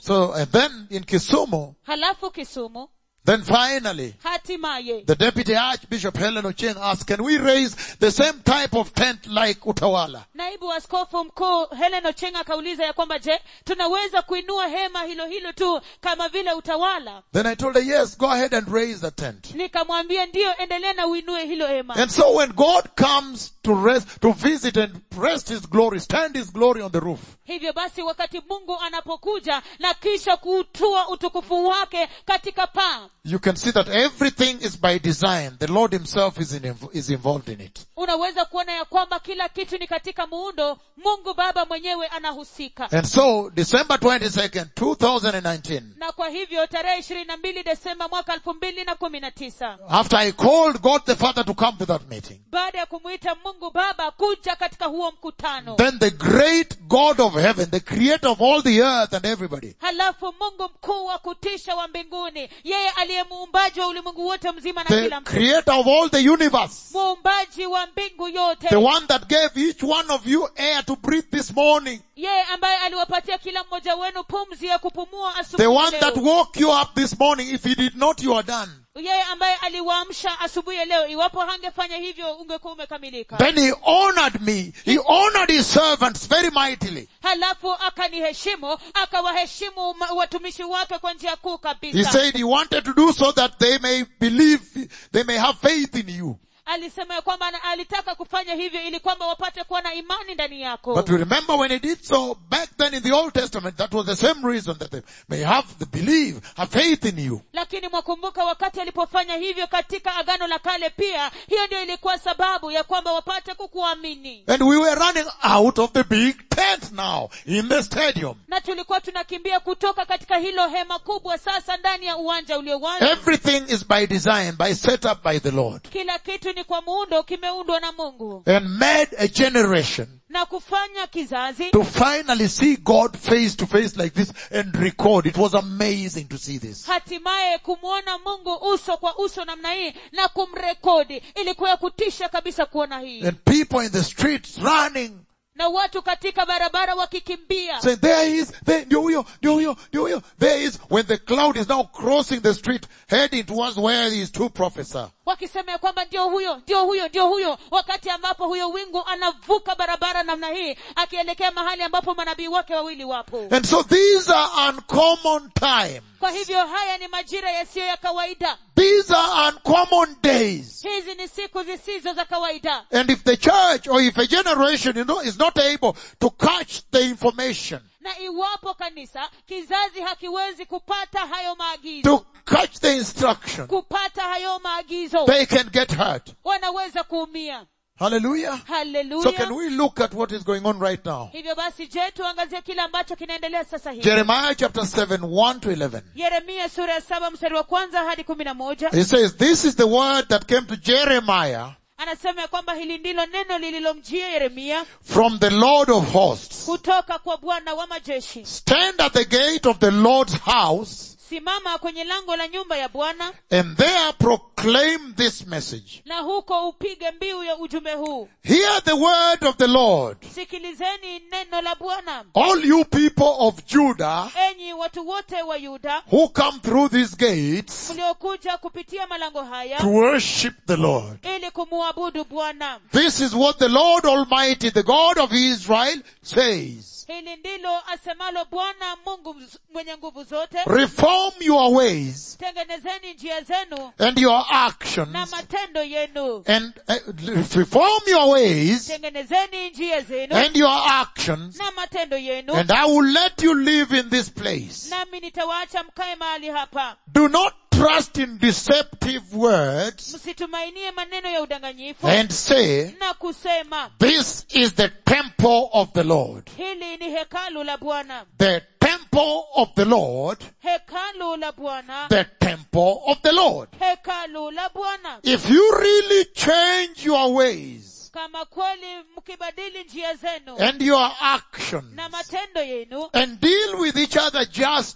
So, and then in Kisumu, halafu kisumu then finally, hatimaye the deputy archbishop Helen Ochieng asked, can we raise the same type of tent like Utawala? naibu askofu mkuu helen ochenga akauliza ya kwamba je tunaweza kuinua hema hilo hilo tu kama vile utawala Then I told her, yes, go ahead and raise the tent. nikamwambia ndiyo endelea na uinue hilo hema And so when God comes to rest, to visit and rest His glory, stand His glory on the roof, hivyo basi wakati mungu anapokuja na kisha kuutua utukufu wake katika paa you can see that everything is by design. The Lord Himself is, in, is involved in it. unaweza kuona ya kwamba kila kitu ni katika muundo mungu baba mwenyewe anahusika And so, December 22nd, 2019, na kwa hivyo tarehe ishirini na mbili desemba mwaka elfu mbili na kumi na tisa after I called God the Father to come to that meeting, baada ya kumwita mungu baba kuja katika huo mkutano then the great God of heaven, the creator of all the earth and everybody, halafu mungu mkuu wa kutisha wa mbinguni yeye aliye muumbaji wa ulimwengu wote mzima na the kila mtu creator of all the universe, muumbaji wa mbingu yote the one that gave each one of you air to breathe this morning, yeye ambaye aliwapatia kila mmoja wenu pumzi ya kupumua the asubuhi one leo. that woke you up this morning, if he did not, you are done. yeye ambaye aliwaamsha asubuhi ya leo iwapo hangefanya hivyo ungekuwa umekamilika Then he honored me. He honored his servants very mightily. halafu akaniheshimu akawaheshimu ma- watumishi wake kwa njia kuu He kabisa said he wanted to do so that they may believe, they may have faith in you. alisema ya kwamba ana- alitaka kufanya hivyo ili kwamba wapate kuwa na imani ndani yako But you remember when he did so back then in the Old Testament, that was the same reason that they may have the believe, have faith in you. lakini mwakumbuka wakati alipofanya hivyo katika agano la kale pia hiyo ndio ilikuwa sababu ya kwamba wapate kukuamini And we were running out of the big tent now in the stadium. na tulikuwa tunakimbia kutoka katika hilo hema kubwa sasa ndani ya uwanja uliowazi Everything is by design, by setup by the Lord. kila kitu ni kwa muundo kimeundwa na mungu And made a generation na kufanya kizazi to finally see God face to face like this and record. It was amazing to see this. hatimaye kumwona mungu uso kwa uso namna hii na kumrekodi ilikuwa ya kutisha kabisa kuona hii And people in the streets running, na watu katika barabara wakikimbia saying, there he is, there, ndio huyo, ndio huyo, ndio huyo. There he is, when the cloud is now crossing the street, heading towards where these two prophets are. wakisema ya kwamba ndio huyo ndio huyo ndio huyo wakati ambapo huyo wingu anavuka barabara namna hii akielekea mahali ambapo manabii wake wawili wapo And so these are uncommon time. kwa hivyo haya ni majira yasiyo ya kawaida These are uncommon days. hizi ni siku zisizo za kawaida And if the church or if a generation you know, is not able to catch the information, na iwapo kanisa kizazi hakiwezi kupata hayo maagizo to catch the instruction, kupata hayo maagizo they can get hurt. wanaweza kuumia Hallelujah. So can haleluya we look at what is going on right now? hivyo basi je tuangazie kile ambacho kinaendelea sasa hivi Jeremiah chapter 7, 1 to 11. yeremia sura ya saba mstari wa kwanza hadi kumi na moja He says, this is the word that came to Jeremiah anasema ya kwamba hili ndilo neno lililomjia yeremia from the Lord of hosts. kutoka kwa bwana wa majeshi Stand at the gate of the Lord's house simama kwenye lango la nyumba ya bwana and there proclaim this message. na huko upige mbiu ya ujumbe huu Hear the word of the Lord. sikilizeni neno la bwana All you people of Judah enyi watu wote wa yuda who come through these gates mliokuja kupitia malango haya to worship the Lord. ili kumuabudu bwana This is what the Lord Almighty, the God of Israel says. hili ndilo asemalo bwana mungu mz- mwenye nguvu zote Reform your ways tengenezeni njia zenu and your actions na matendo yenu and uh, reform your ways tengenezeni njia zenu and your actions na matendo yenu and I will let you live in this place. nami nitawaacha mkae mahali hapa Do not trust in deceptive words msitumainie maneno ya udanganyifu and say, na kusema this is the temple of the Lord. hili ni hekalu la bwana The temple of the Lord. hekalu la bwana The temple of the Lord. hekalu la bwana If you really change your ways kama kweli mkibadili njia zenu and your actions na matendo yenu and deal with each other justly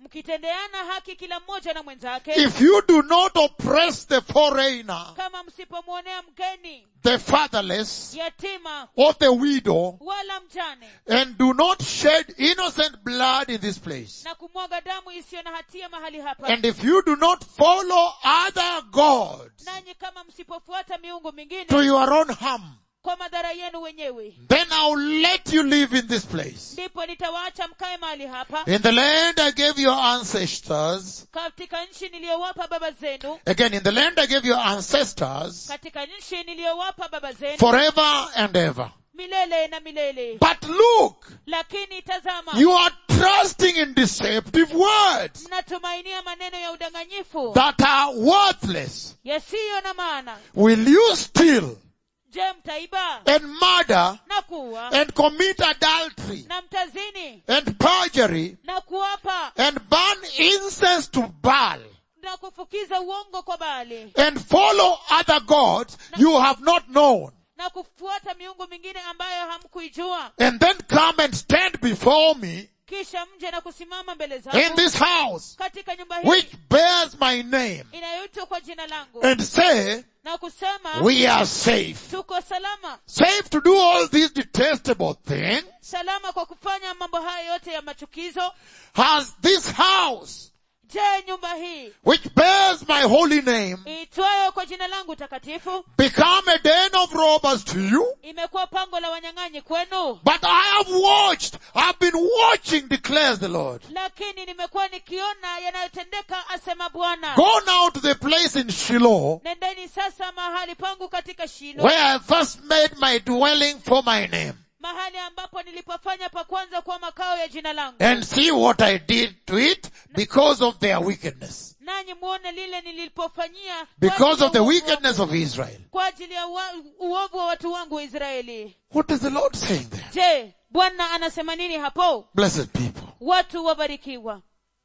mkitendeana haki kila mmoja na mwenzake if you do not oppress the foreigner, kama msipomwonea mgeni the fatherless, yatima or the widow, wala mjane and do not shed innocent blood in this place. na kumwaga damu isiyo na hatia mahali hapa And if you do not follow other gods nanyi kama msipofuata miungu mingine to your own harm, kwa madhara yenu wenyewe then I'll let you live in this place. ndipo nitawaacha mkae mahali hapa In the land I gave your ancestors, katika nchi niliyowapa baba zenu again, in the land I gave your ancestors, katika nchi niliyowapa baba zenu forever and ever. milele na milele But look, lakini tazama you are trusting in deceptive words mnatumainia maneno ya udanganyifu that are worthless. yasiyo na maana Will you steal je mtaiba and murder na kuwa and commit adultery na mtazini and perjury na kuapa and burn incense to Baal na kufukiza uongo kwa bali and follow other gods you have not known na kufuata miungu mingine ambayo hamkuijua and then come and stand before me kisha mje na kusimama mbele in zangu this house katika nyumba hii which bears my name inayoitwa kwa jina langu and say na kusema we are safe. tuko salama Safe to do all these detestable things. salama kwa kufanya mambo haya yote ya machukizo Has this house je nyumba hii which bears my holy name iitwayo kwa jina langu takatifu become a den of robbers to you? imekuwa pango la wanyang'anyi kwenu But I have watched, I've been watching, declares the Lord. lakini nimekuwa nikiona yanayotendeka asema bwana Go now to the place in Shiloh nendeni sasa mahali pangu katika shilo where I first made my dwelling for my name mahali ambapo nilipofanya pa kwanza kuwa makao ya jina langu and see what I did to it because of their wickedness. nanyi muone lile nilipofanyia kwa Because ajili ya of the uovu wickedness wangu- of Israel. kwa ajili ya wa- uovu wa watu wangu wa israeli What is the Lord saying there? je bwana anasema nini hapo Blessed people. watu wabarikiwa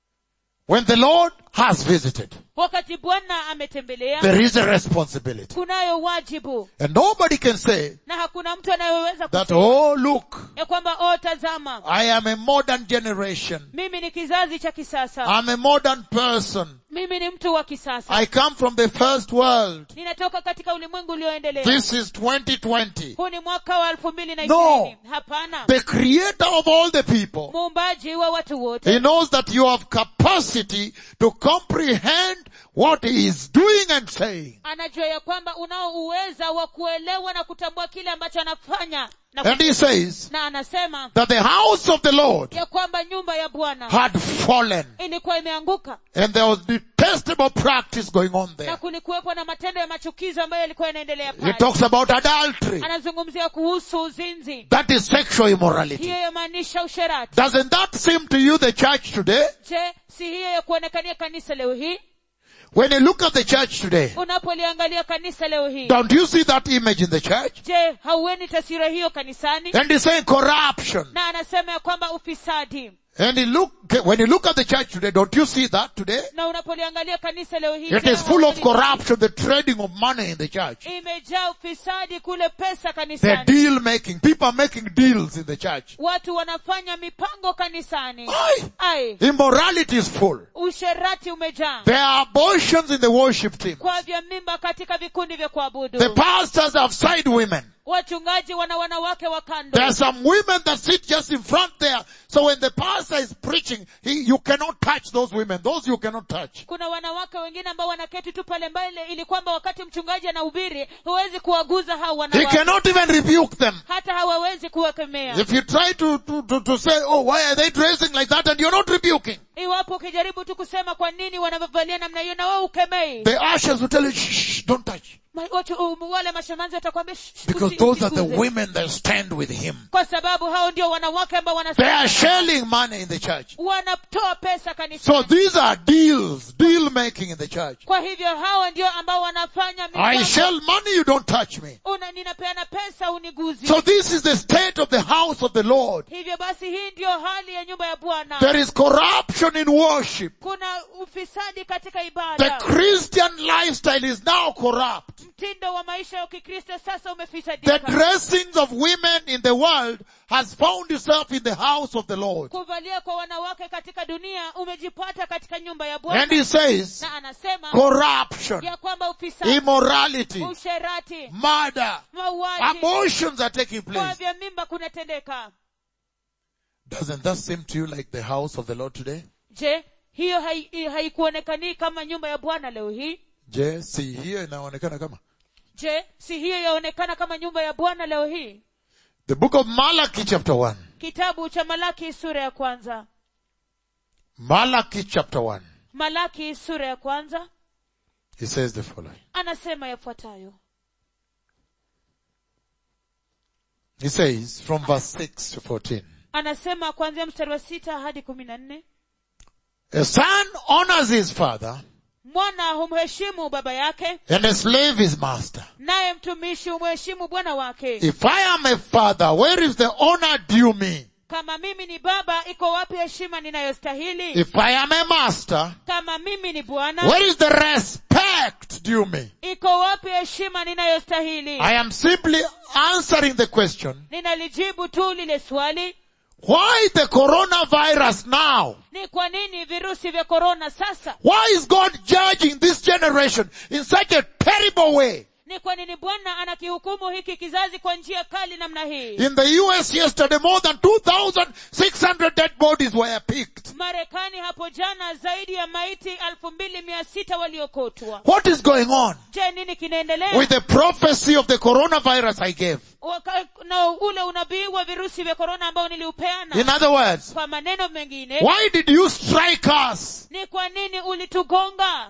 When the Lord has visited, wakati bwana ametembelea there is a responsibility. kunayo wajibu And nobody can say na hakuna mtu anayeweza that, kusema oh look, ya kwamba o tazama I am a modern generation. mimi ni kizazi cha kisasa I'm a modern person. mimi ni mtu wa kisasa I come from the first world. ninatoka katika ulimwengu ulioendelea This is 2020. huu ni mwaka wa elfu mbili na No. ishirini hapana The creator of all the people, muumbaji wa watu wote he knows that you have capacity to comprehend what he is doing and saying. anajua ya kwamba unao uweza wa kuelewa na kutambua kile ambacho anafanya na, And he says na anasema that the house of the Lord ya kwamba nyumba ya bwana had fallen ilikuwa imeanguka and there was detestable practice going on na there. kulikuwepo na matendo ya machukizo ambayo yalikuwa yanaendelea He pale talks about adultery. anazungumzia kuhusu uzinzi That is sexual immorality. hiyo yamaanisha usherati Doesn't that seem to you the church today? je si hiyo ya kuonekania kanisa leo hii When you look at the church today, unapoliangalia kanisa leo hii don't you see that image in the church? je haueni taswira hiyo kanisani And he's saying corruption. na anasema ya kwamba ufisadi And he look, when you look at the church today, don't you see that today? na unapoliangalia kanisa leo hii It je, is full of hauoni- corruption, the trading of money in the church. imejaa ufisadi kule pesa The kanisani deal making. People are making deals in the church. watu wanafanya mipango kanisani Aye. ai Immorality is full. usherati umejaa There are abortions in the worship team. kwa vya mimba katika vikundi vya The kuabudu pastors have side women. wachungaji wana wanawake wa There kando are some women that sit just in front there. So when the pastor is preaching, he, you cannot touch those women. Those you cannot touch. kuna wanawake wengine ambao wanaketi tu pale mbele ili kwamba wakati mchungaji anahubiri huwezi kuwaguza hao He wanawake cannot even rebuke them. hata hawawezi kuwakemea If you try to, to, to, to say, oh, why are they dressing like that? And you're not rebuking. iwapo ukijaribu tu kusema kwa nini wanavalia namna hiyo na wewe ukemei The ushers will tell you, shh, shh, don't touch. Ma- watu, um, wale mashamanzi watakwambia "Shh, Because usi- those are the usiguze." women that stand with him. kwa sababu hao ndio wanawake ambao They are wana shelling money in the church. wanatoa pesa So kanisani these are deals, deal making in the church. kwa hivyo hao ndio ambao wanafanya I mipango. shell money, you don't touch me. Una, ninapeana pesa uniguzi So this is the state of the house of the Lord. hivyo basi hii ndio hali ya nyumba ya bwana There is corruption in worship. kuna ufisadi katika The ibada Christian lifestyle is now corrupt. mtindo wa maisha ya kikristo sasa The umefisadika dressings of women in the world has found itself in the house of the Lord. kuvalia kwa wanawake katika dunia umejipata katika nyumba ya And bwana he says, na anasema corruption, ya kwamba ufisadi immorality, usherati murder, mauaji abortions are taking kwa place. vya mimba kunatendeka Doesn't that seem to you like the house of the Lord today? je hiyo hai- haikuonekanii kama nyumba ya bwana leo hii Je, si hiyo inaonekana kama? je si hiyo yaonekana kama nyumba ya bwana leo hii The book of Malachi chapter 1. kitabu cha malaki sura ya kwanza Malachi chapter 1. malaki sura ya kwanza He says the following. anasema yafuatayo He says from verse 6 to 14. anasema kuanzia mstari wa sita hadi kumi na nne A son honors his father mwana humheshimu baba yake and a slave his master. naye mtumishi humheshimu bwana wake If I am a father, where is the honor due me? kama mimi ni baba iko wapi heshima ninayostahili If I am a master, kama mimi ni bwana where is the respect due me? iko wapi heshima ninayostahili I am simply answering the question, ninalijibu tu lile swali why the coronavirus now? ni kwa nini virusi vya korona sasa Why is God judging this generation in such a terrible way? ni kwa nini bwana anakihukumu hiki kizazi kwa njia kali namna hii In the US yesterday, more than 2,600 dead bodies were picked. marekani hapo jana zaidi ya maiti elfu mbili mia sita waliokotwa What is going on je nini kinaendelea with the prophecy of the coronavirus I gave? Waka- na ule unabii wa virusi vya korona ambao niliupeana In other words, kwa maneno mengine why did you strike us? ni kwa nini ulitugonga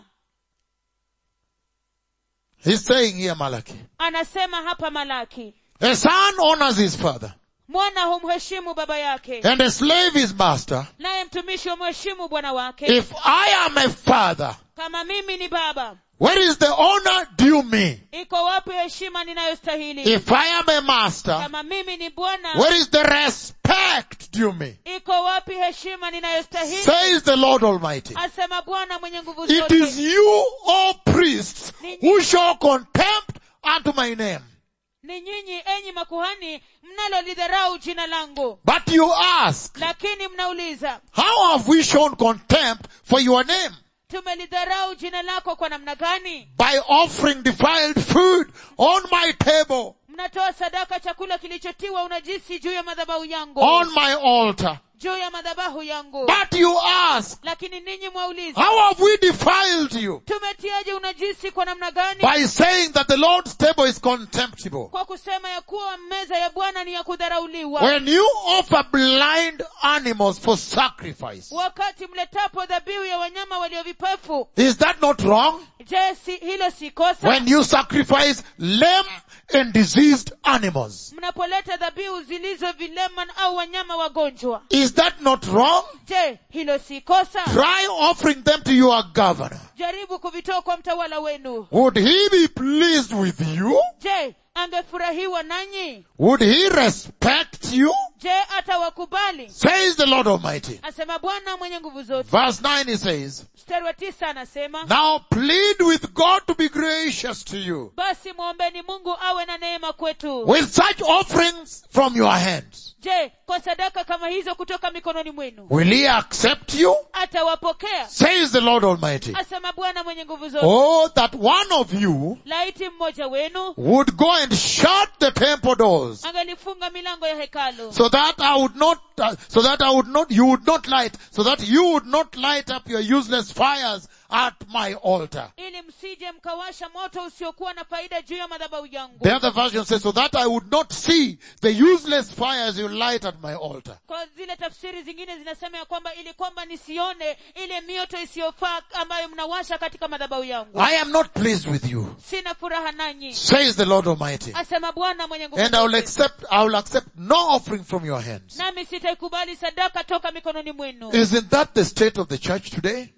He's saying here, Malachi. anasema hapa malaki A son honors his father mwana humheshimu baba yake and a slave his master. naye mtumishi humheshimu bwana wake If I am a father, kama mimi ni baba where is the honor due me? iko wapi heshima ninayostahili If I am a master, kama mimi ni bwana where is the respect due me? iko wapi heshima ninayostahili Says the Lord Almighty. asema bwana mwenye nguvu It is zote you, O priests, who show contempt unto my name. ni nyinyi enyi makuhani mnalolidharau jina langu But you ask, lakini mnauliza how have we shown contempt for your name? tumelidharau jina lako kwa namna gani By offering defiled food on my table, mnatoa sadaka chakula kilichotiwa unajisi juu ya madhabahu yangu on my altar. juu ya madhabahu yangu But you ask, lakini ninyi mwauliza how have we defiled you? tumetiaje unajisi kwa namna gani By saying that the Lord's table is contemptible. kwa kusema ya kuwa meza ya bwana ni ya kudharauliwa When you offer blind animals for sacrifice, wakati mletapo dhabihu ya wanyama walio vipofu is that not wrong? je si, hilo si kosa When you sacrifice lame and diseased animals, mnapoleta dhabihu zilizo vilema au wanyama wagonjwa is that not wrong? je hilo si kosa Try offering them to your governor. jaribu kuvitoa kwa mtawala wenu Would he be pleased with you? je angefurahiwa nanyi Would he respect you? je atawakubali Says the Lord Almighty. asema bwana mwenye nguvu zote Verse 9 he says, mstari wa tisa anasema Now plead with God to be gracious to you. basi mwombeni mungu awe na neema kwetu With such offerings from your hands, je kwa sadaka kama hizo kutoka mikononi mwenu will he accept you? atawapokea Says the Lord Almighty. asema bwana mwenye nguvu zote Oh, that one of you laiti mmoja wenu would go and shut the temple doors angalifunga milango ya hekalu so that I would not, uh, so that I would not, you would not light, so that you would not light up your useless fires at my altar. ili msije mkawasha moto usiokuwa na faida juu ya madhabahu yangu The other version says, so that I would not see the useless fires you light at my altar. kwa zile tafsiri zingine zinasema ya kwamba ili kwamba nisione ile mioto isiyofaa ambayo mnawasha katika madhabahu yangu I am not pleased with you, sina furaha nanyi says the Lord Almighty. asema bwana mwenye nguvu And I will zote. accept, I will accept no offering from your hands. nami sitaikubali sadaka toka mikononi mwenu Isn't that the state of the church today? je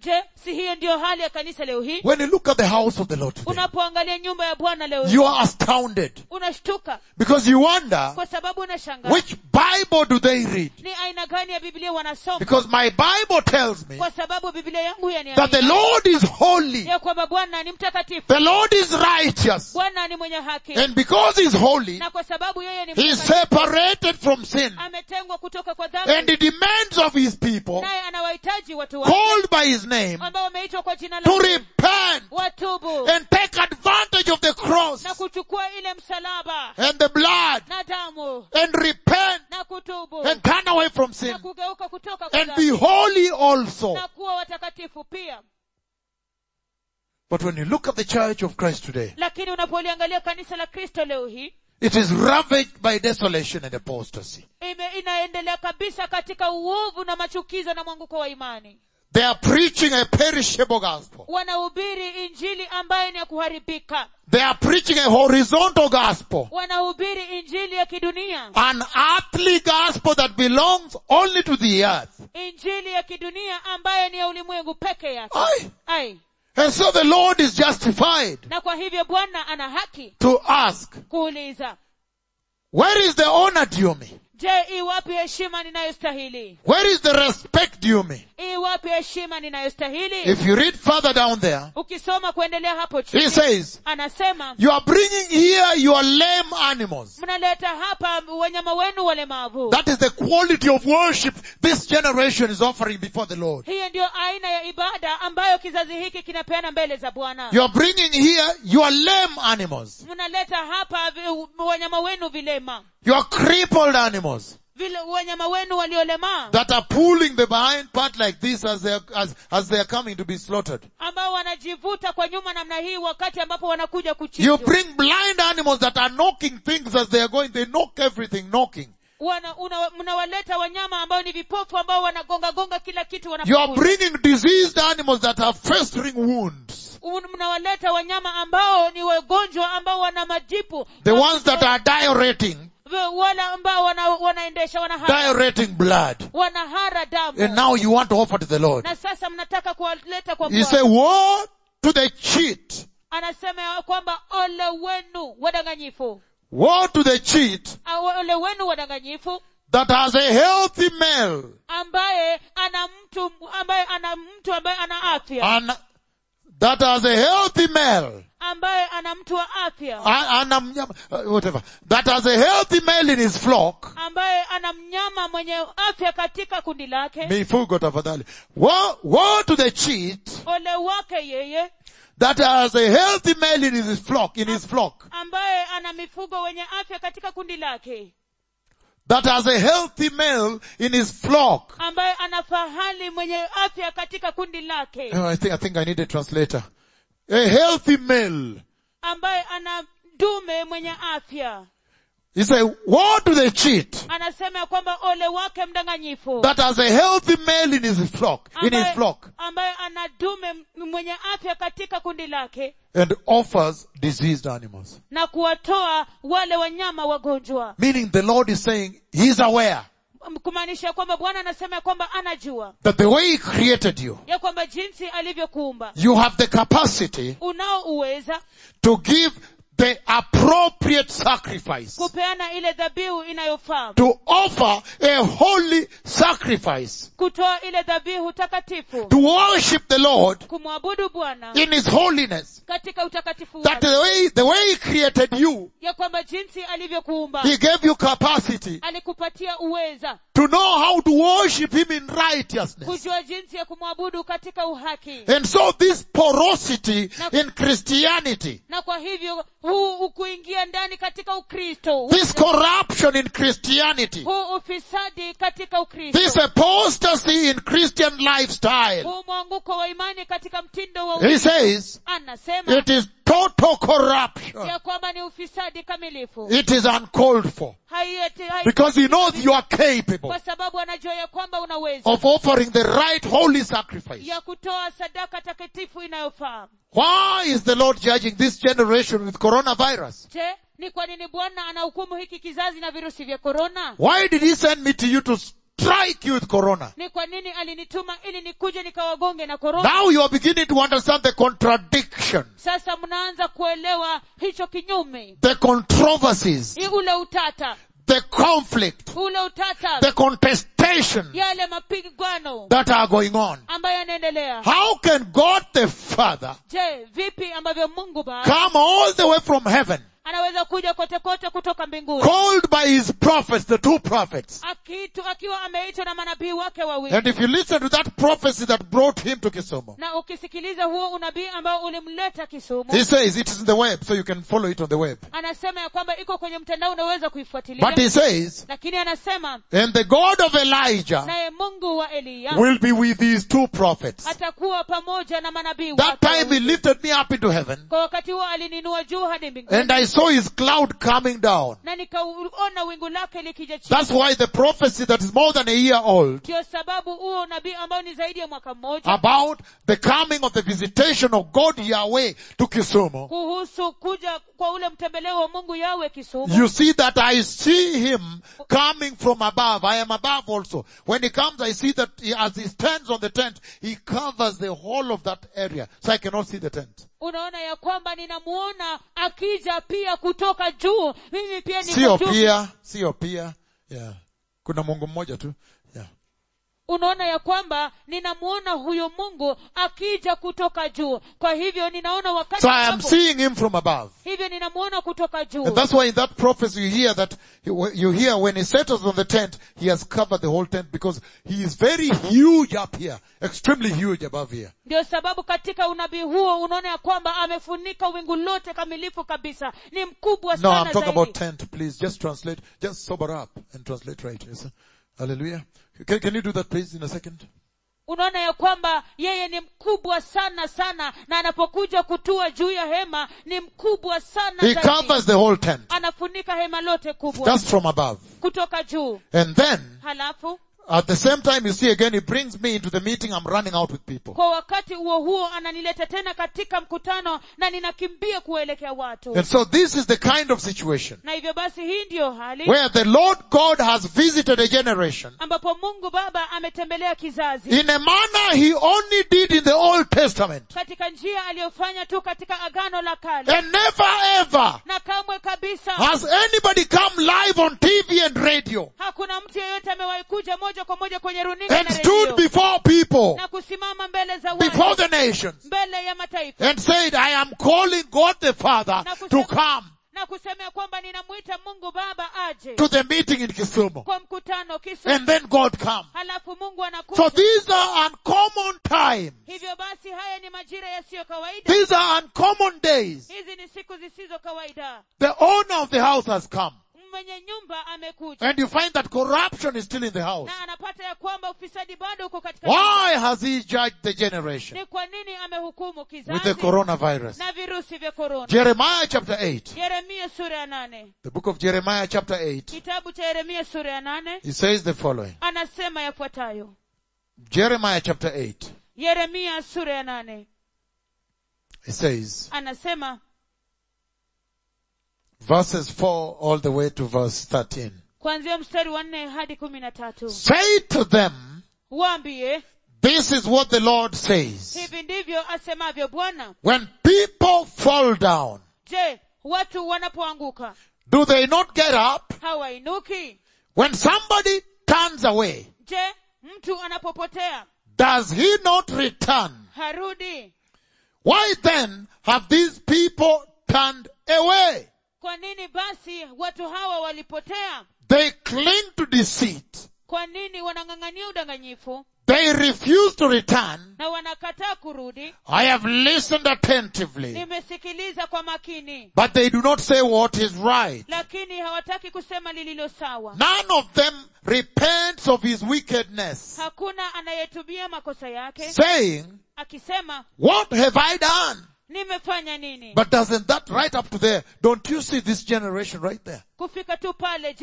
si hiyo ndiyo hali ya kanisa leo hii When you look at the house of the Lord today, unapoangalia nyumba ya bwana leo hii you are astounded unashtuka because you wonder kwa sababu unashangaa which Bible do they read? ni aina gani ya biblia wanasoma Because my Bible tells me kwa sababu biblia yangu that the yaniambia Lord is holy, ya kwamba bwana ni mtakatifu the Lord is righteous, bwana ni mwenye haki and because He's holy, na kwa sababu yeye ni He is mtakatifu separated from sin, ametengwa kutoka kwa and dhambi He demands of His people, naye anawahitaji watu wake called by His name, ambao wameitwa kwa jina to lake repent watubu and take advantage of the cross na kuchukua ile msalaba and the blood na damu and repent na kutubu and turn away from na sin kugeuka kutoka kwa and be dhambi holy also. na kuwa watakatifu pia But when you look at the church of Christ today, lakini unapoliangalia kanisa la kristo leo hii it is ravaged by desolation and apostasy. ime, inaendelea kabisa katika uovu na machukizo na mwanguko wa imani They are preaching a perishable gospel. wanahubiri injili ambayo ni ya kuharibika They are preaching a horizontal gospel. wanahubiri injili ya kidunia An earthly gospel that belongs only to the earth. injili ya kidunia ambayo ni ya ulimwengu peke yake Aye. ai And so the Lord is justified na kwa hivyo bwana ana haki to ask, kuuliza where is the honor due me? je iwapi heshima ninayostahili Where is the respect due me? iwapi heshima ninayostahili If you read further down there, ukisoma kuendelea hapo he chini says, anasema you are bringing here your lame animals. mnaleta hapa wanyama wenu walemavu That is the quality of worship this generation is offering before the Lord. hiyo ndiyo aina ya ibada ambayo kizazi hiki kinapeana mbele za bwana You are bringing here your lame animals, mnaleta hapa vi- wanyama wenu vilema your crippled animals vile wanyama wenu waliolemaa that are pulling the behind part like this as they are, as, as they are coming to be slaughtered. ambao wanajivuta kwa nyuma namna hii wakati ambapo wanakuja You kuchinjwa bring blind animals that are knocking things as they are going. They knock everything, knocking. Wana- una- mnawaleta wanyama ambao ni vipofu ambao wanagonga gonga kila kitu You are wanapokuja. bringing diseased animals that have festering wounds. Un- mnawaleta wanyama ambao ni wagonjwa ambao wana majipu The ones that are diureting, V- wale ambao wana, wanaendesha wanahara, diureting blood. wanahara damu And now you want to offer to the Lord. na sasa mnataka kuwaleta kwa You Bwana. say, woe to the cheat. anasema ya kwamba ole wenu wadanganyifu Woe to the cheat Ah, ole wenu wadanganyifu that has a healthy male ambaye ana mtu ambaye ana mtu ambaye ana afya and that has a healthy male ambaye ana mtu wa afya and, and a mnyama- uh, whatever that has a healthy male in his flock ambaye ana mnyama mwenye afya katika kundi lake mifugo tafadhali woe, woe to the cheat ole wake yeye that has a healthy male in his flock in his flock ambaye ana mifugo wenye afya katika kundi lake that has a healthy male in his flock ambaye ana fahali mwenye afya katika kundi lake Oh, I think I think I need a translator a healthy male ambaye ana dume mwenye afya he say woe to the cheat anasema ya kwamba ole wake mdanganyifu that has a healthy male in his flock in his ambaye, flock ambaye ana dume m- mwenye afya katika kundi lake and offers diseased animals. na kuwatoa wale wanyama wagonjwa Meaning the Lord is saying He's aware M- kumaanisha kwamba bwana anasema ya kwamba anajua that the way He created you, ya kwamba jinsi alivyokuumba you have the capacity unao uweza to give the appropriate sacrifice, kupeana ile dhabihu inayofaa to offer a holy sacrifice, kutoa ile dhabihu takatifu to worship the Lord kumwabudu bwana in His holiness. katika utakatifu That wake the way, the way He created you, ya kwamba jinsi alivyokuumba He gave you capacity alikupatia uweza to know how to worship Him in righteousness. kujua jinsi ya kumwabudu katika uhaki And so this porosity in Christianity, na kwa hivyo huu ukuingia ndani katika ukristo this corruption in Christianity, huu ufisadi katika ukristo this apostasy in Christian lifestyle, huu mwanguko wa imani katika mtindo wa he ukristo says anasema it is total corruption. ya kwamba ni ufisadi kamilifu It is uncalled for. Haieti- hai- Because he knows you are capable kwa sababu anajua ya kwamba unaweza of offering the right holy sacrifice. ya kutoa sadaka takatifu inayofaa Why is the Lord judging this generation with coronavirus? je ni kwa nini bwana anahukumu hiki kizazi na virusi vya korona Why did he send me to you to, strike you with corona. ni kwa nini alinituma ili nikuje nikawagonge na korona Now you are beginning to understand the contradiction, sasa mnaanza kuelewa hicho kinyume the controversies, Hii ule utata the conflict, ule utata the contestation yale mapigano that are going on. ambayo yanaendelea How can God the Father je vipi ambavyo mungu baba come all the way from heaven, anaweza kuja kote kote kutoka mbinguni called by his prophets, the two prophets? akitu akiwa ameitwa na manabii wake wawili And if you listen to that prophecy that brought him to Kisumu, na ukisikiliza huo unabii ambao ulimleta kisumu he says it is in the web, so you can follow it on the web. anasema ya kwamba iko kwenye mtandao unaweza kuifuatilia But he says, lakini anasema and the God of Elijah naye mungu wa eliya will be with these two prophets. atakuwa pamoja na manabii That wake time he wawili. lifted me up into heaven kwa wakati huo alininua juu hadi mbinguni and I saw his cloud coming down. na nikauona wingu lake likija chini That's why the prophecy that is more than a year old ndio sababu huo unabii ambao ni zaidi ya mwaka mmoja about the coming of the visitation of God Yahweh to Kisumu. kuhusu kuja kwa ule mtembeleo wa mungu yawe kisumu You see that I see him coming from above. I am above also. When he comes, I see that he, as he stands on the tent, he covers the whole of that area. So I cannot see the tent. unaona ya kwamba ninamuona akija pia kutoka juu mimi pia niko Sio juu pia, sio pia. Yeah. Kuna Mungu mmoja tu. Yeah. unaona ya kwamba ninamuona huyo mungu akija kutoka juu kwa hivyo ninaona wakati So I am ambapo- seeing him from above. hivyo ninamuona kutoka juu And that's why in that prophecy you hear that, you hear when he settles on the tent, he has covered the whole tent because he is very huge up here, extremely huge above here. ndio sababu katika unabii huo unaona ya kwamba amefunika wingu lote kamilifu kabisa ni mkubwa No, sana I'm talking zaidi about tent, please. Just translate, just sober up and translate right. Yes. Hallelujah. Can, can you do that please in a second? unaona ya kwamba yeye ni mkubwa sana sana na anapokuja kutua juu ya hema ni mkubwa sana He zaidi. covers the whole tent. anafunika hema lote kubwa Just from above. kutoka juu And then, halafu at the same time, you see again, he brings me into the meeting. I'm running out with people. kwa wakati huo huo ananileta tena katika mkutano na ninakimbia kuwaelekea watu And so this is the kind of situation na hivyo basi hii ndiyo hali where the Lord God has visited a generation ambapo mungu baba ametembelea kizazi in a manner he only did in the Old Testament. katika njia aliyofanya tu katika agano la kale And never ever na kamwe kabisa has anybody come live on TV and radio hakuna mtu yeyote amewahi kuja moja kwa moja kwenye runinga and na stood redio before people, na kusimama mbele za before watu the nations mbele ya mataifa and said, I am calling God the Father Na to kusema- come na kusemea kwamba ninamwita mungu baba aje to the meeting in Kisumu. kwa mkutano kisu And then God come. halafu mungu So anakuja these are uncommon times. hivyo basi haya ni majira yasiyo kawaida These are uncommon days. hizi ni siku zisizo kawaida The owner of the house has come. mwenye nyumba amekuja And you find that corruption is still in the house. na anapata ya kwamba ufisadi bado uko katika Why has he judged the generation ni kwa nini amehukumu with the kizazi coronavirus? na virusi vya korona Jeremiah chapter 8. yeremia sura ya nane The book of Jeremiah chapter 8. kitabu cha yeremia sura ya nane He says the following. anasema yafuatayo Jeremiah chapter 8. yeremia sura ya nane He says, anasema verses 4 all the way to verse 13. kuanzia mstari wa nne hadi kumi na tatu Say to them, waambie this is what the Lord says. hivi ndivyo asemavyo bwana When people fall down, je watu wanapoanguka do they not get up? hawainuki When somebody turns away, je mtu anapopotea does he not return? harudi Why then have these people turned away? kwa nini basi watu hawa walipotea They cling to deceit. kwa nini wanang'ang'ania udanganyifu They refuse to return. na wanakataa kurudi I have listened attentively, nimesikiliza kwa makini but they do not say what is right. lakini hawataki kusema lililo sawa None of them repents of his wickedness, hakuna anayetubia makosa yake saying, akisema what have I done? nimefanya nini But doesn't that right up to there? Don't you see this generation right there? kufika tu pale je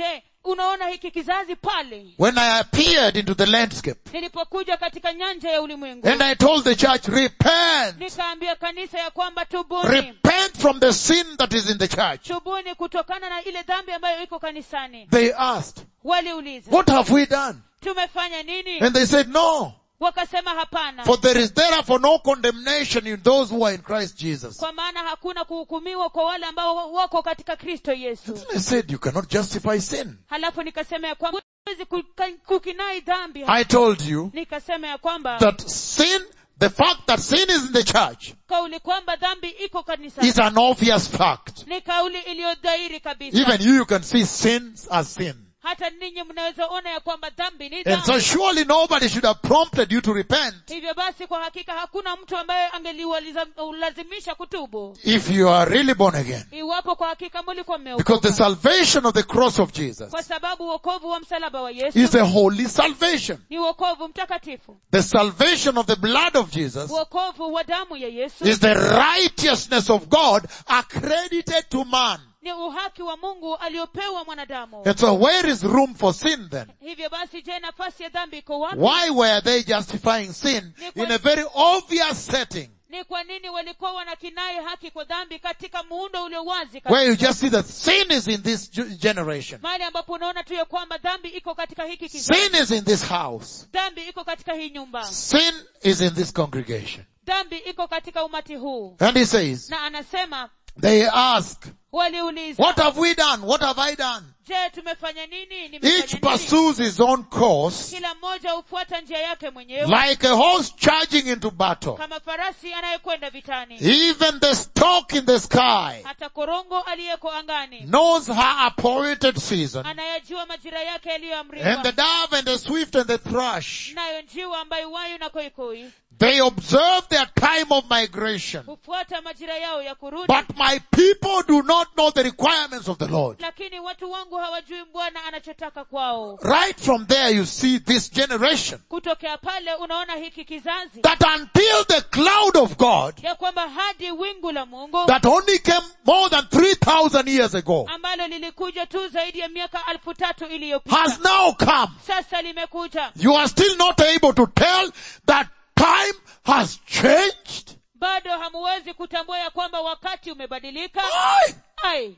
unaona hiki kizazi pale when I appeared into the landscape nilipokuja katika nyanja ya ulimwengu and I told the church, repent, nikaambia kanisa ya kwamba tubuni repent from the sin that is in the church. tubuni kutokana na ile dhambi ambayo iko kanisani They asked, waliuliza what have we done? tumefanya nini And they said, no, wakasema hapana for there is therefore no condemnation in those who are in Christ Jesus. kwa maana hakuna kuhukumiwa kwa wale ambao wako katika kristo yesu I said, you cannot justify sin. halafu nikasema ya kwamba huwezi kuka- kukinai dhambi I told you nikasema ya kwamba that sin, the fact that sin is in the church kauli kwamba dhambi iko kanisani is an obvious fact. ni kauli iliyodhahiri kabisa Even you, you can see sins as sin. hata ninyi mnaweza ona ya kwamba dhambi ni And dhambi so surely nobody should have prompted you to repent hivyo basi kwa hakika hakuna mtu ambaye angeliwalazimisha kutubu if you are really born again. iwapo kwa hakika mulikuwa Because the mmeokoka salvation of the cross of Jesus kwa sababu wokovu wa msalaba wa yesu is a holy salvation. ni wokovu mtakatifu The salvation of the blood of Jesus wokovu wa damu ya yesu is the righteousness of God accredited to man. ni uhaki wa mungu aliopewa mwanadamu And so where is room for sin then? hivyo basi je nafasi ya dhambi iko wapi Why were they justifying sin in a very obvious setting ni kwa nini walikuwa wanakinai haki kwa dhambi katika muundo ulio wazi where you kabisa just see that sin is in this ge- generation? mahali ambapo unaona tu ya kwamba dhambi iko katika hiki kizazi Sin is in this house. dhambi iko katika hii nyumba Sin is in this congregation. dhambi iko katika umati huu And he says, na anasema they ask, waliuliza what have we done? What have I done? je tumefanya nini Each nimefanya nini pursues his own course kila mmoja hufuata njia yake mwenyewe like a horse charging into battle. kama farasi anayekwenda vitani Even the stork in the sky hata korongo aliyeko angani knows her appointed season anayajua majira yake and the yaliyoamriwa dove and the swift and the thrush. nayo njiwa ambayo wayu na koikoi They observe their time of migration. hufuata majira yao ya kurudi But my people do not know the requirements of the Lord. lakini watu wangu hawajui bwana anachotaka kwao Right from there you see this generation. kutokea pale unaona hiki kizazi That until the cloud of God ya kwamba hadi wingu la mungu that only came more than 3,000 years ago ambalo lilikuja tu zaidi ya miaka alfu tatu iliyopita has now come. sasa limekuja You are still not able to tell that time has changed. bado hamuwezi kutambua ya kwamba wakati umebadilika Why? ai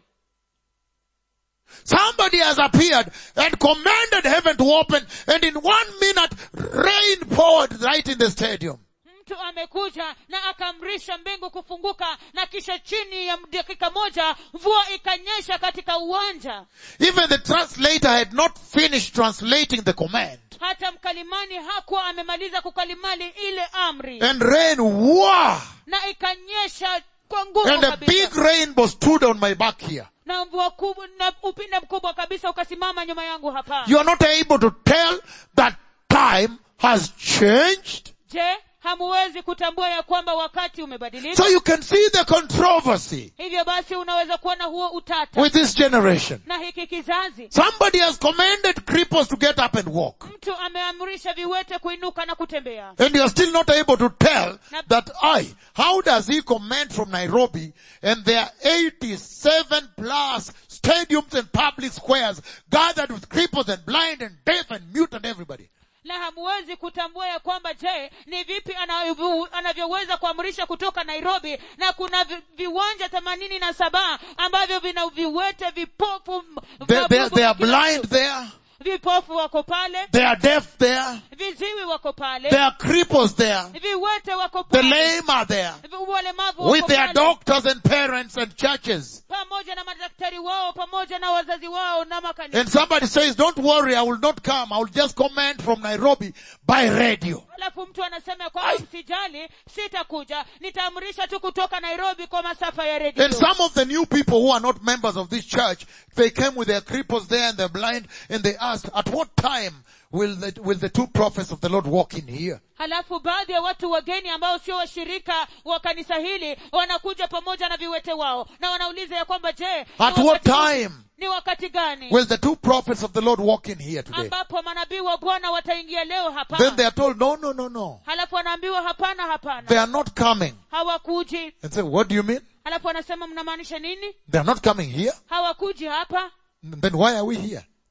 Somebody has appeared and commanded heaven to open and in one minute rain poured right in the stadium. mtu amekuja na akaamrisha mbingu kufunguka na kisha chini ya dakika moja mvua ikanyesha katika uwanja Even the translator had not finished translating the command. hata mkalimani hakuwa amemaliza kukalimali ile amri And rain, wow! na ikanyesha kwa nguvu And a kabisa big rainbow stood on my back here. na mvua kubwa na upinde mkubwa kabisa ukasimama nyuma yangu hapa You are not able to tell that time has changed. je hamuwezi kutambua ya kwamba wakati umebadilika So you can see the controversy hivyo basi unaweza kuona huo utata with this generation. na hiki kizazi Somebody has commanded cripples to get up and walk. mtu ameamrisha viwete kuinuka na kutembea And you are still not able to tell that I, how does he command from Nairobi and there are 87 plus stadiums and public squares gathered with cripples and blind and deaf and mute and everybody. na hamuwezi kutambua ya kwamba je ni vipi anavyo- anavyoweza kuamrisha kutoka nairobi na kuna vi, viwanja themanini na saba ambavyo vina viwete vipofu m- They, vya they, bubu they na are kila blind mtu. there. vipofu wako pale They are deaf there. viziwi wako There pale are cripples there. viwete wako The pale lame are there. Vi- walemavu With wako their pale doctors and parents and churches. pamoja na madaktari wao pamoja na wazazi wao na makanisa And somebody says, don't worry, I will not come. I will just command from Nairobi by radio. alafu mtu anasema ya kwamba msijali sitakuja nitaamrisha tu kutoka nairobi kwa masafa ya redio And some of the new people who are not members of this church, they came with their cripples there and they're blind and they asked, at what time will the, will the two prophets of the Lord walk in here? halafu baadhi ya watu wageni ambao sio washirika wa kanisa hili wanakuja pamoja na viwete wao na wanauliza ya kwamba je ni At what wakati- time ni wakati gani will the two prophets of the Lord walk in here today? ambapo manabii wa bwana wataingia leo hapa Then they are told, no, no, no, no. halafu wanaambiwa hapana They hapana are not coming. hawakuji And say, what do you mean? halafu wanasema mnamaanisha nini They are not coming here? hawakuji hapa Then why are we here?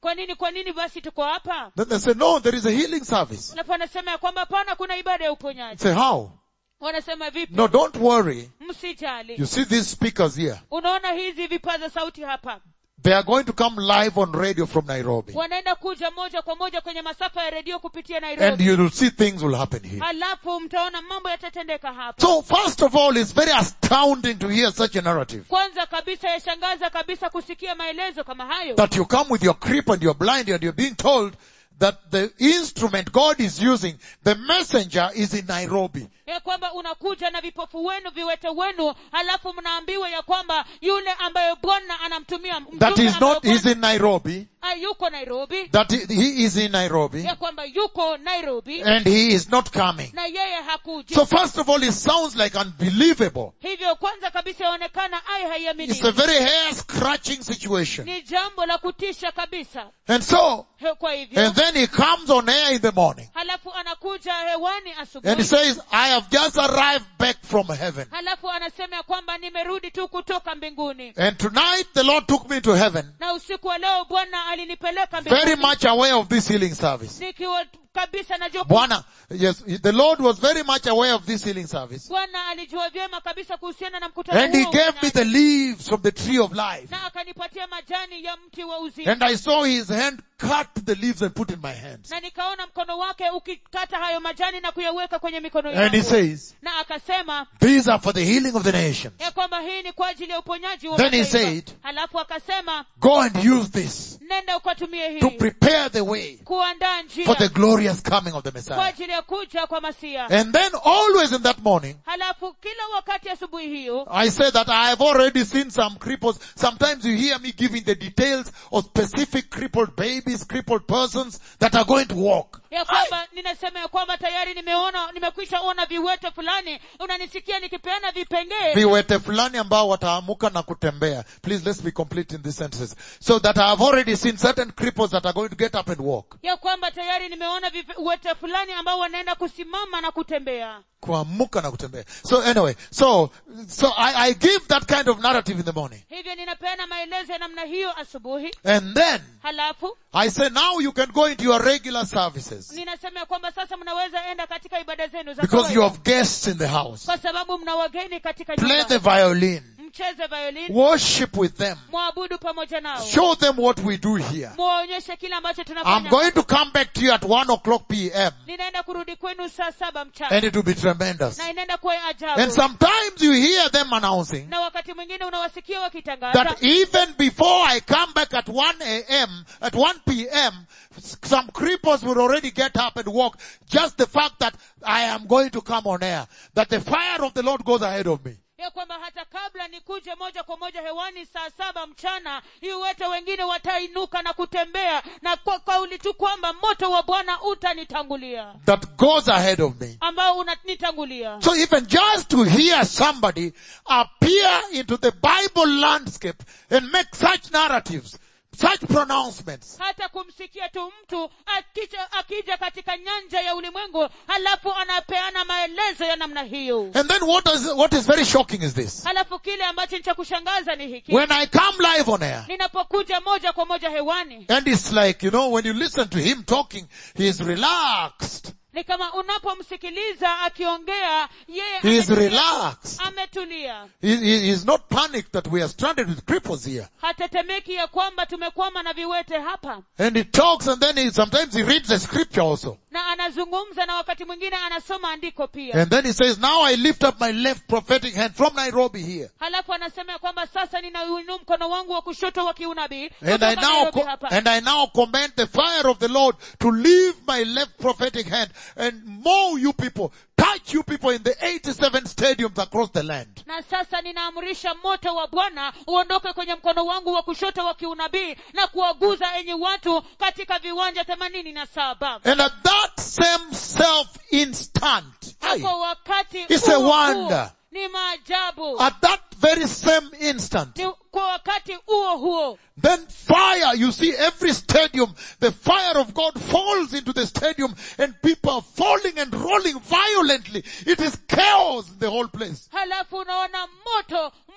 kwa nini kwa nini basi tuko hapa Then they say, no, there is a healing service. alafu wanasema ya kwamba hapana kuna ibada ya uponyaji Say, how? wanasema vipi No, don't worry. msijali You see these speakers here. unaona hizi vipaza sauti hapa They are going to come live on radio from Nairobi. wanaenda kuja moja kwa moja kwenye masafa ya redio kupitia And nairobi you will see things will happen here. halafu mtaona mambo yatatendeka hapa So first of all, it's very astounding to hear such a narrative. kwanza kabisa yashangaza kabisa kusikia maelezo kama hayo That you come with your creep and you're blind and you're being told that the instrument God is using, the messenger is in Nairobi. ya kwamba unakuja na vipofu wenu viwete wenu halafu mnaambiwa ya kwamba yule ambaye bwana anamtumia That mtume is ambaye not, he's Bwana- in Nairobi. Ah, yuko nairobi That he he is in Nairobi. ya kwamba yuko nairobi And he is not coming. na yeye hakuja So first of all, it sounds like unbelievable. hivyo kwanza kabisa yaonekana ai It's a haiaminiki very hair scratching situation. ni jambo la kutisha kabisa And so, He- kwa hivyo and then he comes on air in the morning. halafu anakuja hewani And he asubuhi says, I have just arrived back from heaven. halafu anasema ya kwamba nimerudi tu kutoka mbinguni And tonight the Lord took me to heaven, na usiku wa leo bwana alinipeleka very mbinguni much aware of this healing service. nikiwa kabisa najua Bwana, yes, the Lord was very much aware of this healing service. bwana alijua vyema kabisa kuhusiana na mkutano And he huo gave me ufanyaji. the leaves from the tree of life. na akanipatia majani ya mti wa uzima And I saw his hand cut the leaves and put in my hands. na nikaona mkono wake ukikata hayo majani na kuyaweka kwenye mikono And he yangu says, na akasema these are for the healing of the nations. ya kwamba hii ni kwa ajili ya uponyaji wa Then he mataifa. said, halafu akasema Go and use this nenda ukatumie to hii prepare the way kuandaa njia for the glorious coming of the kwa Messiah. ajili ya kuja kwa masia And then always in that morning, halafu kila wakati asubuhi hiyo I say that I have already seen some cripples. Sometimes you hear me giving the details of specific crippled babies, crippled persons that are going to walk. ya kwamba ninasema ya kwamba tayari nimeona nimekwisha ona viwete fulani unanisikia nikipeana vipengee Viwete fulani ambao wataamuka na kutembea. Please let's be complete in these sentences. So that I have already seen certain cripples that are going to get up and walk. ya kwamba tayari nimeona viwete fulani ambao wanaenda kusimama na kutembea Kuamuka na kutembea. So anyway, so, so I, I give that kind of narrative in the morning. hivyo ninapeana maelezo ya namna hiyo asubuhi And then halafu I say now you can go into your regular services. ninasema ya kwamba sasa mnaweza enda katika ibada zenu za Because you kawaida. have guests in the house. kwa sababu mna wageni katika Play nyumba the violin. mcheze violin Worship with them. mwabudu pamoja nao Show them what we do here. muwaonyeshe kile ambacho I'm tunafanya going to come back to you at one o'clock p.m. ninaenda kurudi kwenu saa saba and mchana it will be tremendous. na inaenda kuwa ya And ajabu sometimes you hear them announcing na wakati mwingine unawasikia wakitangaza that even before I come back at 1 a.m., at 1 p.m., s- some cripples will already get up and walk. Just the fact that I am going to come on air. That the fire of the Lord goes ahead of me. ya kwamba hata kabla nikuje moja kwa moja hewani saa saba mchana iwete wengine watainuka na kutembea na kwa kauli tu kwamba moto wa bwana utanitangulia That goes ahead of me. ambao unanitangulia So even just to hear somebody appear into the Bible landscape and make such narratives, such pronouncements, hata kumsikia tu mtu akija, akija katika nyanja ya ulimwengu halafu anapeana maelezo ya namna hiyo and then what is, what is very shocking is this. halafu kile ambacho ni cha kushangaza ni hiki When I come live on air, ninapokuja moja kwa moja hewani and it's like, you know, when you listen to him talking, he's relaxed. ni kama unapomsikiliza akiongea yeye He is ametulia- relaxed. ametulia He, he, he's not panicked that we are stranded with cripples here. hatetemeki ya kwamba tumekwama na viwete hapa And he talks and then he, sometimes he reads the scripture also. na anazungumza na wakati mwingine anasoma andiko pia And then he says, now I lift up my left prophetic hand from Nairobi here. halafu anasema ya kwamba sasa ninauinua mkono wangu wa kushoto wa kiunabii And I kutoka now, Nairobi co- hapa. and I now command the fire of the Lord to leave my left prophetic hand and mow you people, touch you people in the 87 stadiums across the land. na sasa ninaamrisha moto wa bwana uondoke kwenye mkono wangu wa kushoto wa kiunabii na kuwaguza enyi watu katika viwanja themanini na saba And at that same self instant, na kwa wakati It's a huo huo, wonder. ni maajabu at that very same instant, ni kwa wakati huo huo then fire, you see every stadium, the fire of God falls into the stadium and people are falling and rolling violently. It is chaos in the whole place. halafu unaona moto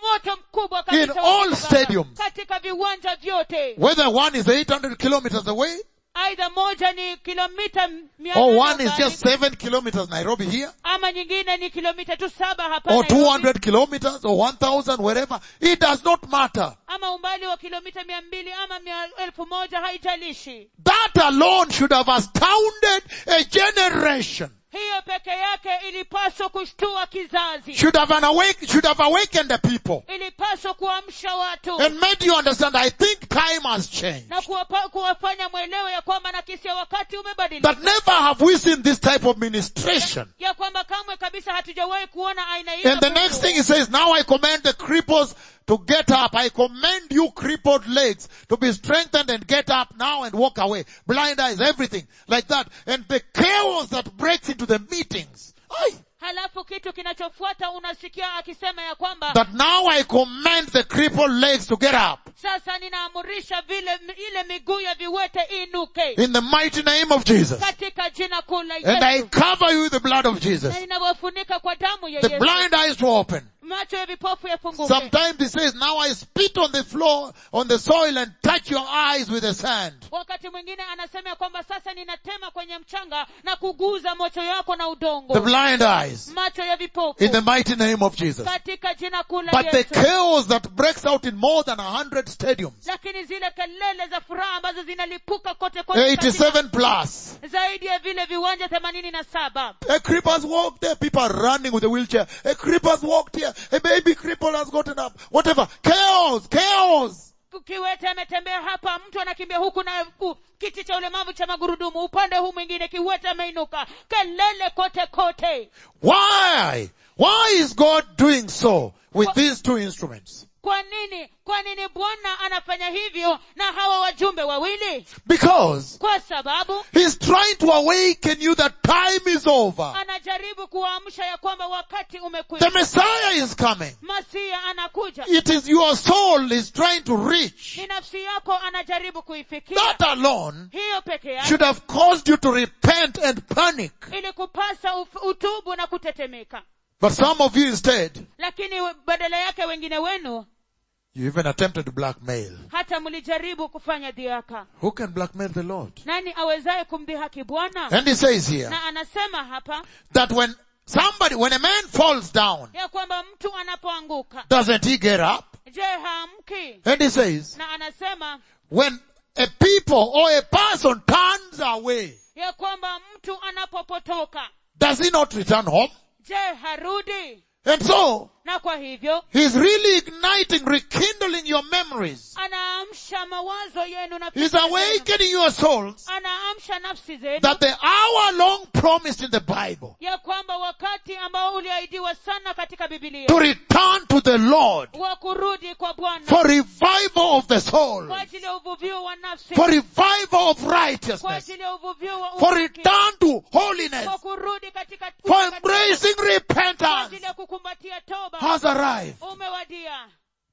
moto mkubwa In kabisa wa all Mungu Baba. stadiums. katika viwanja vyote Whether one is 800 kilometers away aidha moja ni kilomita mia or nane one is arobaini, just 7 kilometers Nairobi here ama nyingine ni kilomita tu saba hapa or Nairobi, 200 kilometers or 1000 wherever. It does not matter. ama umbali wa kilomita mia mbili ama mia elfu moja haijalishi That alone should have astounded a generation. hiyo peke yake ilipaswa kushtua kizazi Should have an awake, should have awakened the people ilipaswa kuamsha watu and made you understand I think time has changed. na kuwapa, kuwafanya mwelewe ya kwamba na kisia wakati umebadilika That never have we seen this type of ministration. ya kwamba kamwe kabisa hatujawahi kuona aina hiyo And the ya next Mungu. thing he says, now I command the cripples to get up. I command you crippled legs to be strengthened and get up now and walk away. Blind eyes, everything like that. And the chaos that breaks into the meetings. Aye. halafu kitu kinachofuata unasikia akisema ya kwamba That now I command the crippled legs to get up. sasa ninaamurisha vile ile miguu ya viwete inuke In the mighty name of Jesus. katika jina kuu la And I Yesu cover you with the blood of Jesus. na ninawafunika kwa damu ya The Yesu blind eyes to open. macho ya vipofu yafunguke Sometimes he says, now I spit on the floor, on the soil and touch your eyes with the sand. wakati mwingine anasema ya kwamba sasa ninatema kwenye mchanga na kuguza macho yako na udongo The blind eyes. macho ya vipofu In the mighty name of Jesus. katika jina kuu la But the Yesu chaos that breaks out in more than a hundred stadiums, lakini zile kelele za furaha ambazo zinalipuka kote kote katika 87 plus. zaidi ya vile viwanja themanini na saba A creeper's walked there, people are running with a wheelchair. A creeper's walked here, a baby cripple has gotten up. Whatever. Chaos, chaos. kiwete ametembea hapa mtu anakimbia huku na ku, kiti cha ulemavu cha magurudumu upande huu mwingine kiwete ameinuka kelele kote kote Why? Why is God doing so with these two instruments? kwa nini kwa nini bwana anafanya hivyo na hawa wajumbe wawili Because kwa sababu He's trying to awaken you that time is over. anajaribu kuwaamsha ya kwamba wakati The umekwisha Messiah is coming. masia anakuja It is your soul is trying to reach. ni nafsi yako anajaribu kuifikia That alone hiyo peke yake should have caused you to repent and panic. ili kupasa uf- utubu na kutetemeka But some of you instead, lakini we- badala yake wengine wenu you even attempted to blackmail. hata mlijaribu kufanya dhiaka Who can blackmail the Lord? nani awezaye kumdhihaki bwana And he says here na anasema hapa that when somebody, when a man falls down, ya kwamba mtu anapoanguka doesn't he get up? je haamki And he says, na anasema when a people or a person turns away, ya kwamba mtu anapopotoka does he not return home? je harudi And so, na kwa hivyo he's really igniting, rekindling your memories. anaamsha mawazo yenu na He's fikra zenu. awakening your souls anaamsha nafsi zenu that the hour long promised in the Bible ya kwamba wakati ambao uliahidiwa sana katika bibilia to return to the Lord wa kurudi kwa bwana for revival of the soul, kwa ajili ya uvuvio wa nafsi for revival of kwa righteousness, ajili ya uvuvio wa for uhaki, return to holiness, kwa kurudi katika for katika- embracing kwa repentance ajili ya kukumbatia toba has arrived. umewadia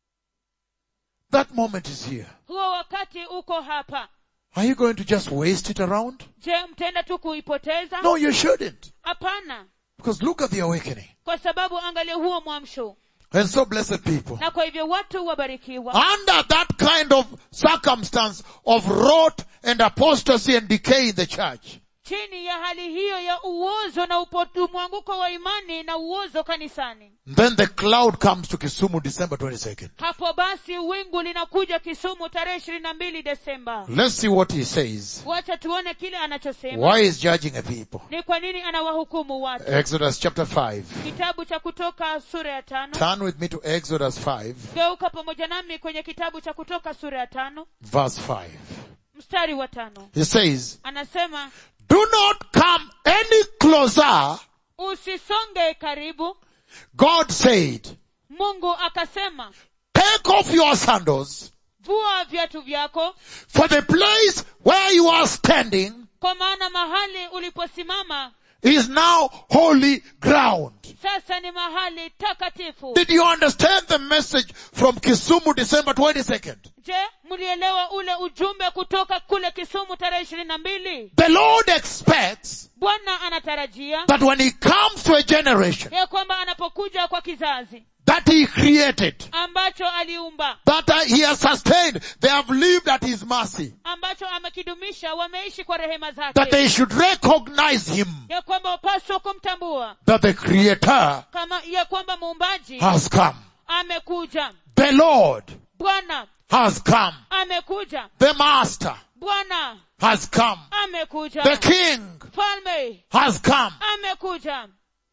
That moment is here. huo wakati uko hapa Are you going to just waste it around? je mtenda tu kuipoteza No, you shouldn't. hapana Because look at the awakening. kwa sababu angalia huo mwamsho And so blessed people. na kwa hivyo watu wabarikiwa Under that kind of circumstance of rot and apostasy and decay in the church, chini ya hali hiyo ya uozo na upotu mwanguko wa imani na uozo kanisani then the cloud comes to Kisumu December 22nd. hapo basi wingu linakuja kisumu tarehe ishirini na mbili desemba Let's see what he says. wacha tuone kile anachosema Why is judging a people? ni kwa nini anawahukumu watu Exodus chapter 5. kitabu cha kutoka sura ya tano Turn with me to Exodus 5, geuka pamoja nami kwenye kitabu cha kutoka sura ya tano verse 5. mstari wa tano He says, anasema Do not come any closer, usisonge karibu God said. mungu akasema Take off your sandals, vua viatu vyako for the place where you are standing kwa maana mahali uliposimama is now holy ground. sasa ni mahali takatifu Did you understand the message from Kisumu December 22nd? je mlielewa ule ujumbe kutoka kule kisumu tarehe ishirini na mbili The Lord expects bwana anatarajia that when He comes to a generation ya kwamba anapokuja kwa kizazi that he created, ambacho aliumba that uh, he has sustained, they have lived at his mercy, ambacho amekidumisha wameishi kwa rehema that zake they should recognize him, ya kwamba wapaswa kumtambua that the creator kama ya kwamba muumbaji has come. amekuja The Lord bwana has come. amekuja The master bwana has come. amekuja The king falme has come. amekuja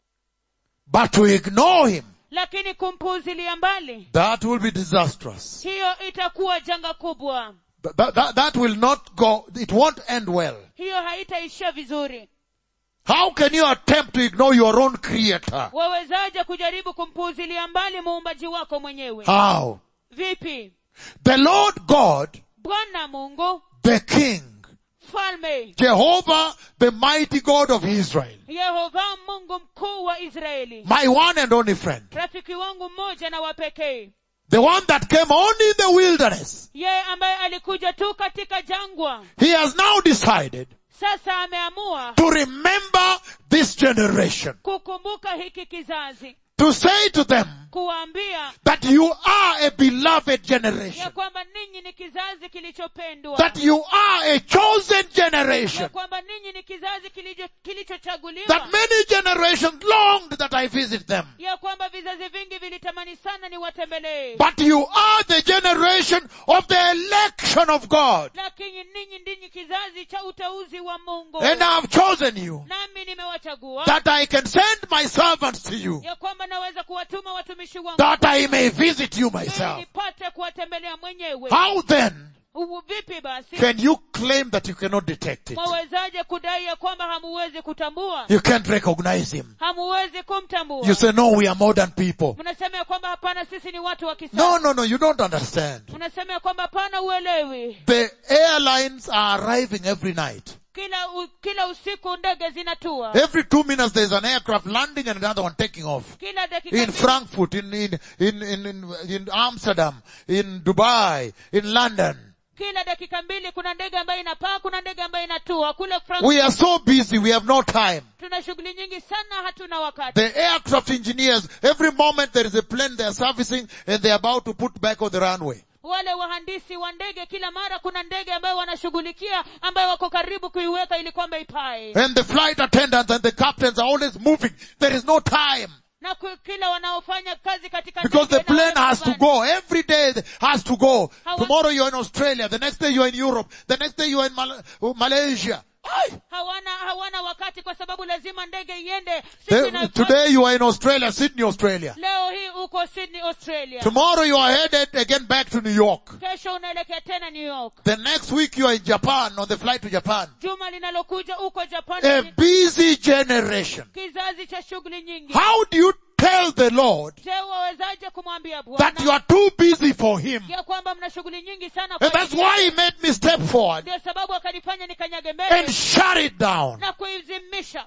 But to ignore him, lakini kumpuuzilia mbali that will be disastrous. hiyo itakuwa janga kubwa That, that, that, that will not go, it won't end well. hiyo haitaishia vizuri How can you attempt to ignore your own creator? wawezaje kujaribu kumpuuzilia mbali muumbaji wako mwenyewe How? vipi The Lord God, bwana mungu the King, falme Jehovah, the mighty God of Israel, yehova mungu mkuu wa israeli my one and only friend, rafiki wangu mmoja na wa pekee the one that came only in the wilderness, yeye ambaye alikuja tu katika jangwa he has now decided sasa ameamua to remember this generation, kukumbuka hiki kizazi to say to them kuwaambia that you are a beloved ya generation, kwamba ninyi ni kizazi kilichopendwa that you are a chosen ya generation, kwamba ninyi ni kizazi kilicho- kilichochaguliwa that many generations longed that I visit them. ya kwamba vizazi vingi vilitamani sana niwatembelee But you are the generation of the election of God. lakini ninyi ndinyi kizazi cha uteuzi wa mungu And I have chosen you nami nimewachagua that I can send my servants to you, ya kwamba naweza kuwatuma watumishi wangu that I may visit you ili myself. nipate kuwatembelea mwenyewe How then Uvu- vipi basi can you claim that you cannot detect it? mwawezaje kudai ya kwamba hamuwezi kutambua You can't recognize him. hamuwezi kumtambua You say, no, we are modern people. mnasema ya kwamba hapana sisi ni watu wa No, kisasa no, no, you don't understand. mnasema ya kwamba hapana uelewi The airlines are arriving every night. kila u, kila usiku ndege zinatua Every two minutes there's an aircraft landing and another one taking off. kila dakika In mbili- Frankfurt, in, in, in, in, in, in Amsterdam, in Dubai, in London. kila dakika mbili kuna ndege ambayo inapaa kuna ndege ambayo inatua kule Frankfurt We are so busy, we have no time. tuna shughuli nyingi sana hatuna wakati The aircraft engineers, every moment there is a plane they are servicing and they are about to put back on the runway. wale wahandisi wa ndege kila mara kuna ndege ambayo wanashughulikia ambayo wako karibu kuiweka ili kwamba ipae And the flight attendants and the captains are always moving. There is no time. na ku- kila wanaofanya kazi katika Because ndege the na plane wale has to rubani. go. Every day it has to go. How- Tomorrow you're in Australia. The next day you're in Europe. The next day you're in Mal- Malaysia. Aye. hawana hawana wakati kwa sababu lazima ndege iende Siku They- inayofuata- today you are in Australia, Sydney, Australia. leo hii uko sydney australia Tomorrow you are headed again back to New York. kesho unaelekea tena new york The next week you are in Japan on the flight to Japan. juma linalokuja uko japan A busy generation. kizazi cha shughuli nyingi How do you tell the Lord je wawezaje kumwambia that you bwana are too busy for Him? ya kwamba mna shughuli nyingi sana And kwa that's ajili- why He made me step forward ndio sababu akanifanya nikanyage and mbele shut it down. na kuizimisha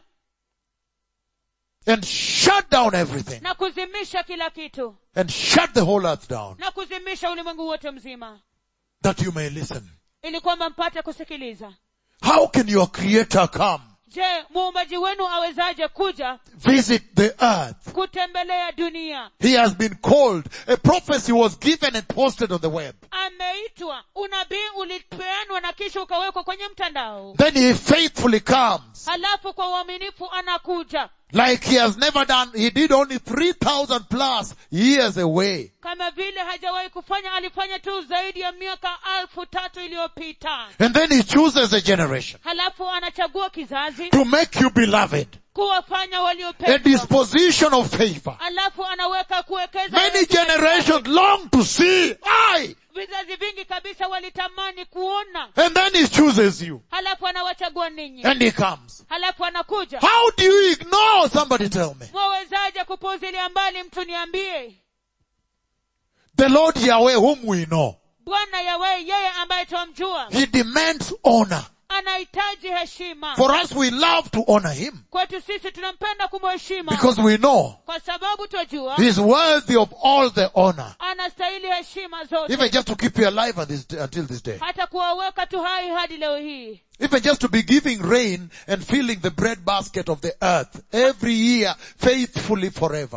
And shut down everything. na kuzimisha kila kitu And shut the whole earth down. na kuzimisha ulimwengu wote mzima That you may listen. ili kwamba mpate kusikiliza How can your creator come? je muumbaji wenu awezaje kuja Visit the earth. kutembelea dunia He has been called. A prophecy was given and posted on the web. ameitwa unabii ulipeanwa na kisha ukawekwa kwenye mtandao Then he faithfully comes. halafu kwa uaminifu anakuja Like he has never done. He did only 3,000 plus years away. kama vile hajawahi kufanya alifanya tu zaidi ya miaka alfu tatu iliyopita And then he chooses a generation halafu anachagua kizazi to make you beloved. kuwafanya A waliopendwa disposition of favor. halafu anaweka kuwekeza Many generations long to see. I. vizazi vingi kabisa walitamani kuona And then he chooses you. halafu anawachagua ninyi And he comes. halafu anakuja How do you ignore? Somebody tell me. mwawezaje kupuuzilia mbali mtu niambie The Lord Yahweh whom we know. bwana yawe yeye ambaye twamjua He demands honor. anahitaji heshima For us, we love to honor him kwetu sisi tunampenda kumheshima because we know kwa sababu twajua he's worthy of all the honor. anastahili heshima zote Even just to keep you alive at this, until this day. hata kuwaweka tu hai hadi leo hii Even just to be giving rain and filling the bread basket of the earth every year faithfully forever. hata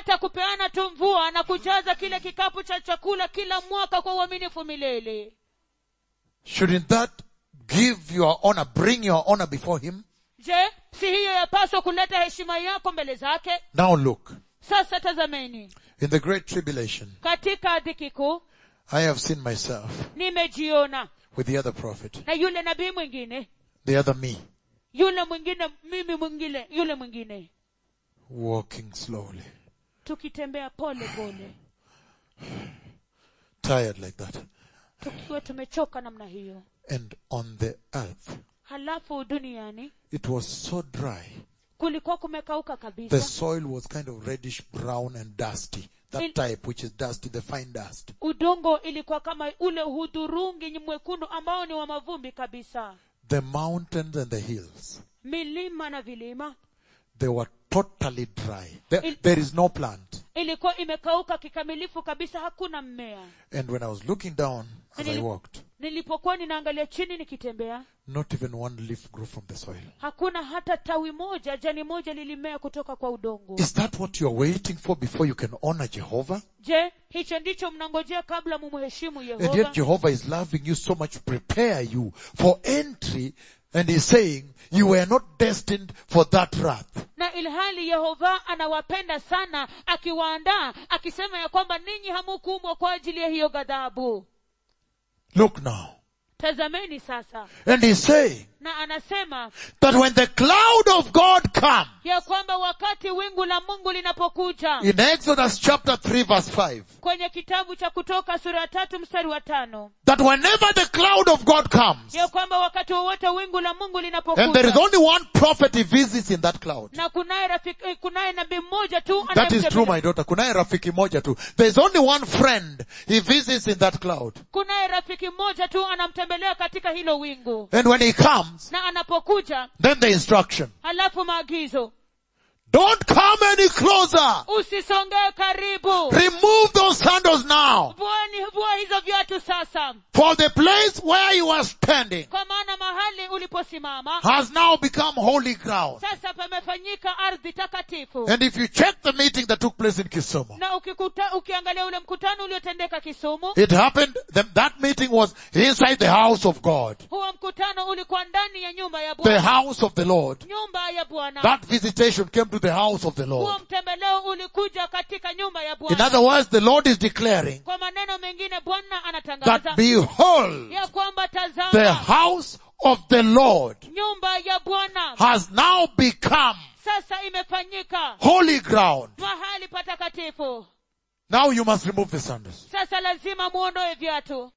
hata kupeana tu mvua na kujaza kile kikapu cha chakula kila mwaka kwa uaminifu milele Shouldn't that give your honor, bring your honor before him? je si hiyo yapaswa kuleta heshima yako mbele zake Now look, sasa tazameni in the great tribulation, katika dhiki kuu I have seen myself nimejiona with the other prophet, na yule nabii mwingine the other me, yule mwingine mimi mwingine yule mwingine walking slowly, tukitembea pole pole tired like that. tukiwa tumechoka namna hiyo And on the earth, halafu duniani it was so dry. kulikuwa kumekauka The kabisa soil was kind of reddish brown and dusty. That In- type which is dusty, the fine dust. udongo ilikuwa kama ule hudhurungi mwekundu ambao ni wa mavumbi kabisa The mountains and the hills, milima na vilima they were totally dry. There, Il- there is no plant. ilikuwa imekauka kikamilifu kabisa hakuna mmea And when I was looking down as I Nili- walked, nilipokuwa ninaangalia chini nikitembea not even one leaf grew from the soil. hakuna hata tawi moja jani moja lilimea kutoka kwa udongo Is that what you are waiting for before you can honor Jehovah? je hicho ndicho mnangojea kabla mumheshimu And yet yehova Jehovah is loving you so much to prepare you for entry and he's saying you were not destined for that wrath. na ilhali yehova anawapenda sana akiwaandaa akisema ya kwamba ninyi hamukuumbwa kwa ajili ya hiyo ghadhabu Look now. tazameni sasa And he's saying na anasema that when the cloud of God comes, ya kwamba wakati wingu la mungu linapokuja in Exodus chapter 3 verse 5, kwenye kitabu cha kutoka sura ya tatu mstari wa tano that whenever the cloud of God comes, ya kwamba wakati wowote wingu la mungu and there is linapokuja only one prophet he visits in that cloud. na kunaye rafiki eh, kunaye nabii mmoja tu That is true, anayemtembelea. my daughter. Kunaye rafiki moja tu. There is only one friend he visits in that cloud. kunaye rafiki mmoja tu anamtembelea katika hilo wingu And when he comes, na anapokuja then the instruction. halafu maagizo Don't come any closer. usisongee karibu Remove those sandals now. vuani vua hizo viatu sasa For the place where you are standing kwa maana mahali uliposimama has now become holy ground. sasa pamefanyika ardhi takatifu And if you check the meeting that took place in Kisumu, na ukikuta, ukiangalia ule mkutano uliotendeka kisumu it happened, that, that meeting was inside the house of God. huo mkutano ulikuwa ndani ya nyumba ya The bwana house of the Lord. nyumba ya bwana That visitation came to the house of the huo Lord. mtembeleo ulikuja katika nyumba ya In bwana other words, the Lord is declaring kwa maneno mengine bwana that anatangaza behold, ya kwamba the tazama house of the Lord nyumba ya bwana has now become sasa imefanyika holy ground. mahali patakatifu Now you must remove the sandals. sasa lazima muondoe viatu